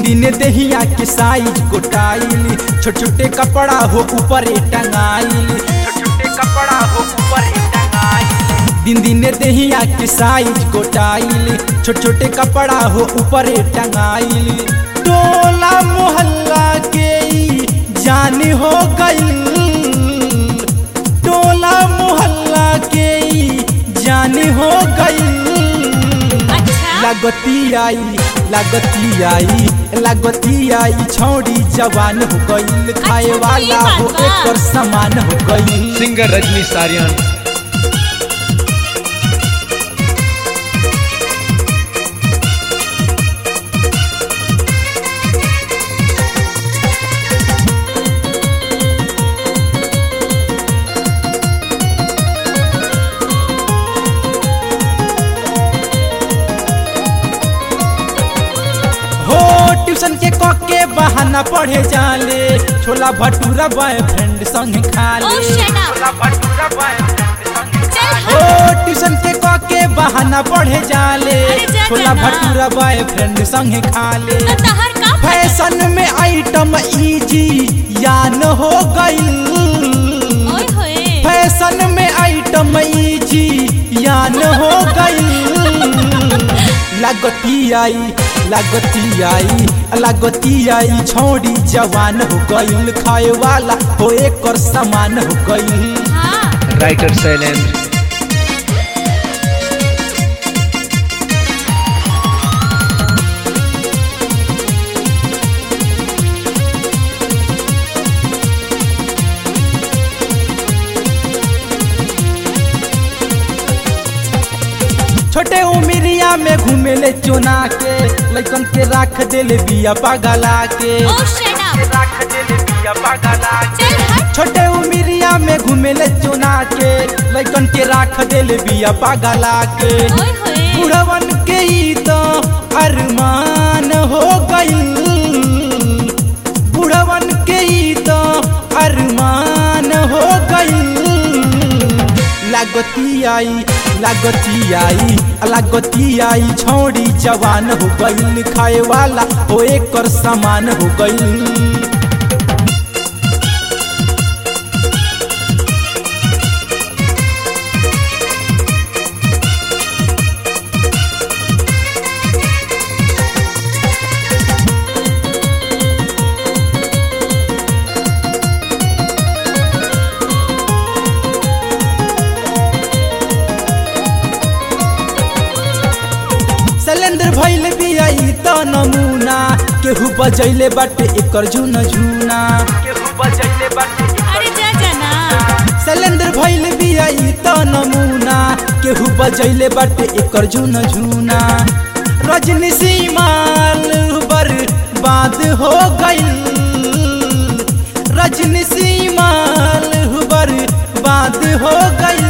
दिन दहिया के साइज कोटाइल छोटे छोटे कपड़ा हो ऊपर टंगाइल छोटे छोटे कपड़ा हो ऊपर टंगाइल दिन दिन दहिया के साइज कोटाइल छोटे छोटे कपड़ा हो ऊपर टंगाइल टोला मोहल्ला के ई जान हो गइल टोला मोहल्ला के ई जान हो गइल अच्छा लागती आई लागती आई लागती आई छौड़ी जवान हो गइल खाए अच्छा, वाला ये बात हो बा। एकर समान हो गइल सिंगर रजनी सारियन हो ट्यूशन के क के बहाना पढ़े जाले छोला भटूरा बॉयफ्रेंड संग खा Oh, ले shut up. छोला भटूरा boyfriend संग खा चल ले। हो ट्यूशन के क के बहाना पढ़े जाले अरे जा छोला जाना। भटूरा बॉयफ्रेंड संग खा ले तो तहर का फटा? फैशन में आइटम इजी यान हो गइल ओए होए फैशन में आइटम इजी यान हो गइल लागती आई लागती आई लागती आई छौड़ी जवान हो गइल खाए वाला हो एकर समान हो गइल हाँ राइटर शैलेंद्र छोटे उमिरिया में घूमेले चुना के लइकन के राख देले बिया पागला के Oh, shut up. राख देले बिया पागला के चल हट छोटे उमिरिया में घूमेले चुना के लइकन के राख देले बिया पागला के ओए होए बुढ़वन के ई तो अरमान हो गइल बुढ़वन के ई तो अरमान हो गइल लागती आई लागती आई लागती आई छौड़ी जवान हो गइल खाए वाला हो एकर समान हो गइल शैलेंद्र भैल बिया ई त नमूना केहू बजैले बाटे एकर झुन झुना केहू बजैले बाटे अरे जा जाना शैलेंद्र भैल बिया ई त नमूना केहू बजैले बाटे एकर झुन झुना रजनी सीमाल बर्बाद हो गइल रजनी सीमाल बर्बाद हो गइल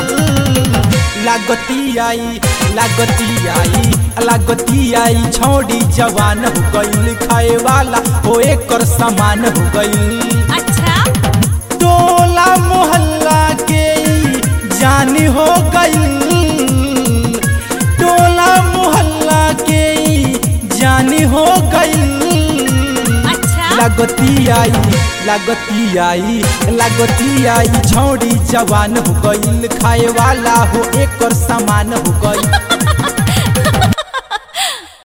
लागती आई लागती आई लागती आई छौड़ी जवान हो गइल खाए वाला हो एकर समान हो गइल अच्छा टोला मोहल्ला के ई जान हो गइल टोला मोहल्ला के ई जान हो गइल अच्छा लागती आई लागती आई लागती आई छौड़ी जवान हो गइल खाए वाला हो एकर समान हो गइल